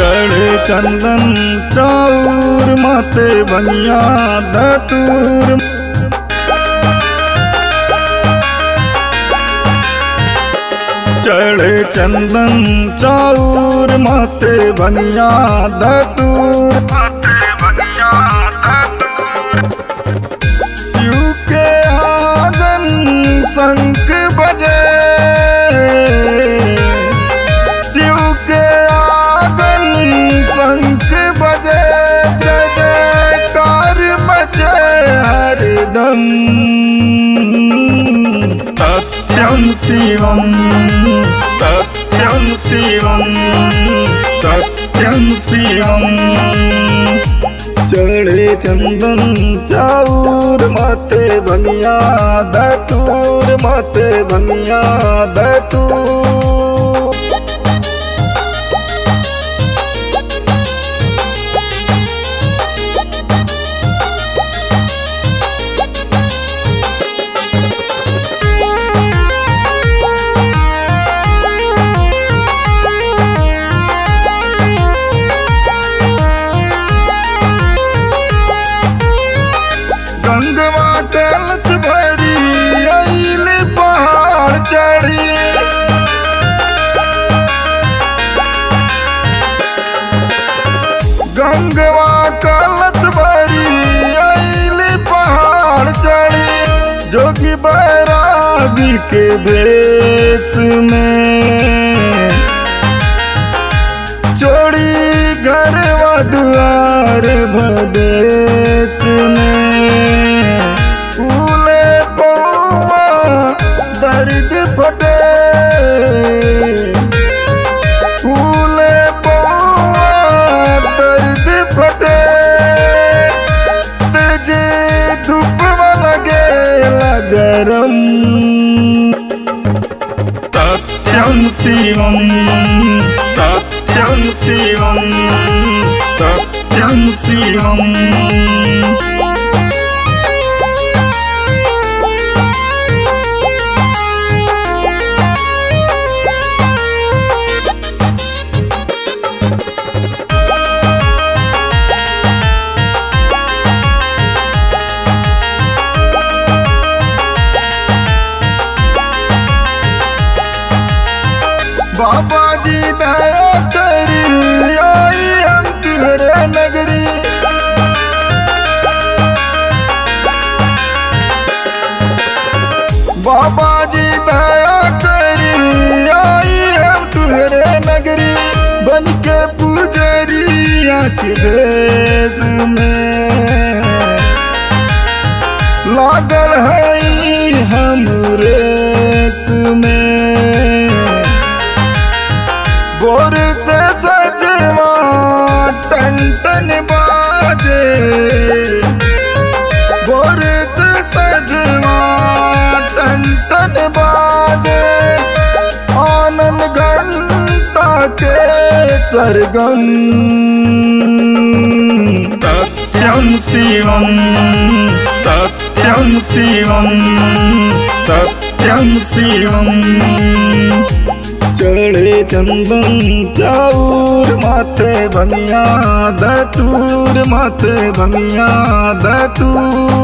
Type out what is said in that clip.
चढ़े चंदन चाउर माते बनिया धतूर चढ़े चंदन चाउर माते बनिया धतूर माते बनिया धतूर शिव के आंगन शंख बजे शिव के आंगन शंख बजे जय जयकार बजे हरदम सत्यम शिवम सत्यम शिवम सत्यम शिवम चढ़े चंदन चाउर माते बनिया दतूर माते बनिया दतूर गंगवा कलच भरी अइल पहाड़ चढ़ी गंगवा कलच भरी अइल पहाड़ चढ़ी जोगी बैरागी के भेष में चोरी घरवा दुआर भदेश में फूले पौआ दर्द फटे फूले पौआ दर्द फटे तेजे धूप लगे गरम सत्यम शिवम सत्यम शिवम सत्यम शिवम बाबा जी दया करी आई हम तुहरे नगरी बाबा जी दया करी आई हम तुहरे नगरी बन के पुजरिया के भेष में लागल है हम रेस में गोर से सजवा टन टन बाजे गोर से सजवा टन टन बाजे आनंद घंटा के सरगम सत्यम शिवम सत्यम शिवम सत्यम शिवम चढ़े चंदन चाउर माथे बनिया दतूर माथे बनिया दतूर